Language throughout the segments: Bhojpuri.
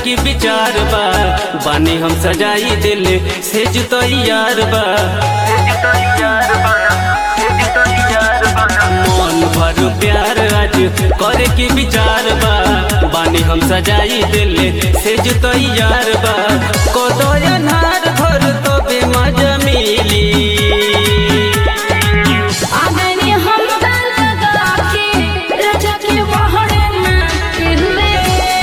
के विचार बा बानी हम सजाई दिल से तैयार बा मन भर प्यार आज करे के विचार बा बानी हम सजाई दिल से तैयार बा कदयनार घर तो बेमजा मिली आगनी हम लगा के रजा के वहड़े ना किले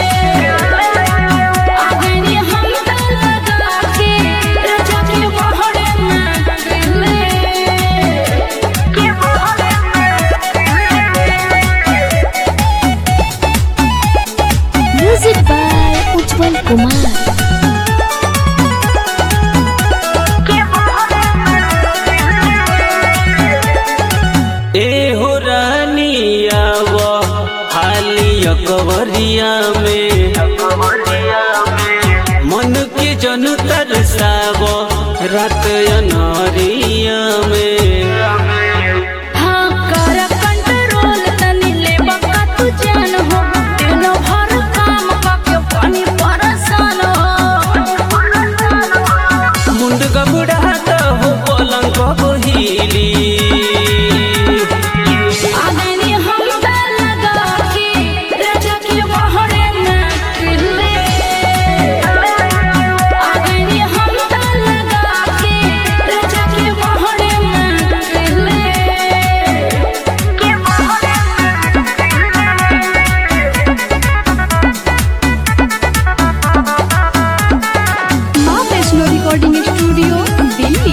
आगनी हम लगा के रजा के वहड़े ना किले के वहड़े Music by Ujjwal Kumar. ए हो रानिया वो हालिया कवरिया में मन के जन तरसाव रात अनहरिया में हाँ कर कंट्रोल तनी ले बका तू जान हो दिन भर काम करके पानी परेशान हो मुंड गबड़ाता हो पलंग बहिली आगनी हम लगा के रजा के वहड़े ना किले आगनी हम लगा के रजा के वहड़े ना किले के वहड़े माँ वैष्णो रिकॉर्डिंग स्टूडियो दिल्ली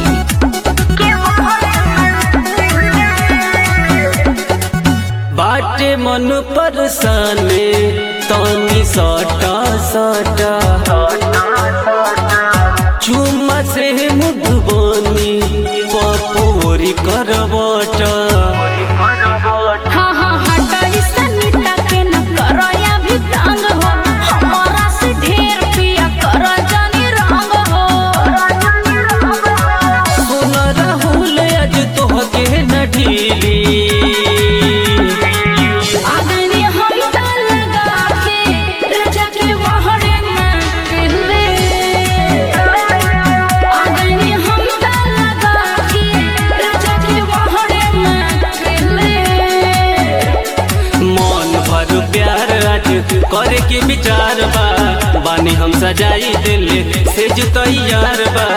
बाटे मन परसाने तनी सटा सटा चुम्मा से मुधबनी पपोरी करबटा हाँ हाँ हटाई सनीता के न करया भी तंग हो हमारा से ढेर पिया कर जानी रंग हो सुन राहुल आज तोहके न ढीली आगनी हम लगा के रजा के वहड़े ना किले आगनी हम लगा के रजा के वहड़े ना किले मन भर प्यार आज करे के विचार बा बानी हम सजाई दिल से तैयार बा